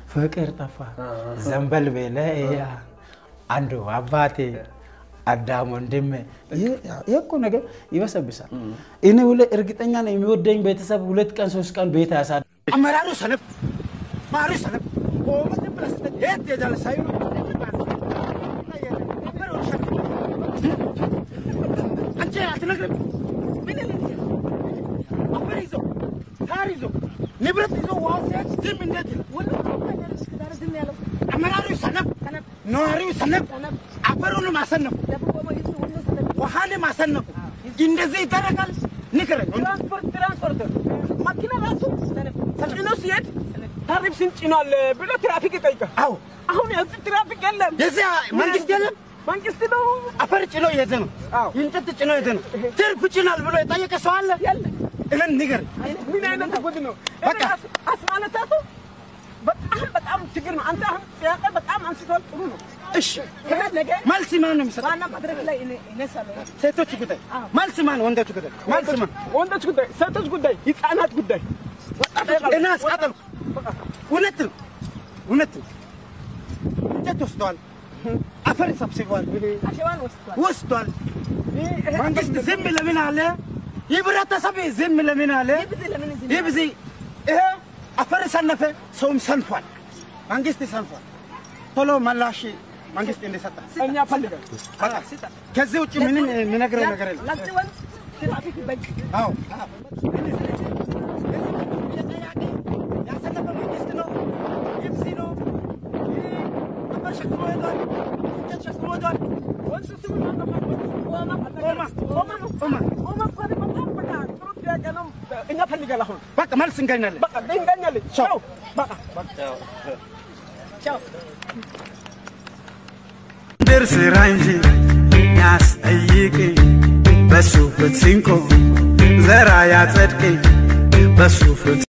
ፍቅር ጠፋ ዘንበል በለ ያ አንዱ አባቴ አዳም ወንድሜ ይህ እኮ ነገር ይበሰብሳል። እኔ ሁሌ እርግጠኛ ነው የሚወደኝ ቤተሰብ ሁለት ቀን ሶስት ቀን ቤት ያሳድ አመራሩ ሰነፍ ማሩ ሰነፍ ቆመት ብለስተ የት የጃለ ሳይሉ አንቺ አትነግርም። ምን ይልኝ አፈር ይዞ ሳር ይዞ ንብረት ይዞ ውሃ ሲሄድ ዝም እንዴት ይላል? አመራሩ ሰነፍ፣ ነዋሪው ሰነፍ፣ አፈሩን ማሰነፉ፣ ውሃን ማሰነፉ እንደዚህ ይደረጋል? ንገረኝ። ትራንስፖርት ትራንስፖርት መኪና ራሱ ተጭኖ ሲሄድ ታሪፍ ስንጭኗል ብሎ ትራፊክ ይጠይቃል። አዎ አሁን የዚህ ትራፊክ የለም። የዚያ መንግስት የለም መንግስት ነው አፈር ጭኖ የሄደ ነው። አዎ። እንጨት ጭኖ የሄደ ነው። ትርፍ ጭናል ብሎ የጠየቀ ሰው አለ? የለም። እለን ንገር። ምን አይነት ጉድ ነው? በቃ። አስማነታቱ በጣም በጣም ችግር ነው። አንተ አሁን ጥያቄ በጣም አንስቷል። ጥሩ ነው። እሺ ነገ መልስ ማን ነው የሚሰጠው? ዋና መድረክ ላይ እኔ- እነሳለሁ። ሴቶች ጉዳይ መልስ ማን? ወንዶች ጉዳይ መልስ ማን? ወንዶች ጉዳይ፣ ሴቶች ጉዳይ፣ ህፃናት ጉዳይ እኔ አስቃጠልኩ። እውነት ነው፣ እውነት ነው። እንጨት ወስደዋል፣ አፈር ሰብስበዋል፣ አሸዋን ወስዷል። ወስዷል። መንግስት ዝም ለምን አለ? ህብረተሰብ ዝም ለምን አለ? ይብዝ ለምን እዚህ ይህ ጊዜ ይሄ አፈር ሰነፈ፣ ሰውም ሰንፏል፣ መንግስት ሰንፏል። ቶሎ መላሽ መንግስት እንደሰጠ እኛ ፈልገን በቃ ከዚህ ውጭ ምንም የሚነግረው ነገር የለም። ለዚህ ወንዝ ትራፊክ በቂ አዎ ያሰለፈ መንግስት ነው። ይብሲ ነው። አፈር ሸክሞ ሄዷል፣ እንጨት ሸክሞ ሄዷል። ወንዙ ስሙ ማን ነው? ኦማ ኦማ ኦማ ነው። ኦማ ኦማ እኮ ነው። በጣም በቃ ጥሩ ጥያቄ ነው። እኛ ፈልገን አሁን በቃ መልስ እንገኛለን። በቃ ድንጋኛለን። ቻው በቃ ቻው ድር ስራ እንጂ ያስጠይቅ በሱ ፍትሲንቆ ዘራ ያጸድቅ በሱ ፍት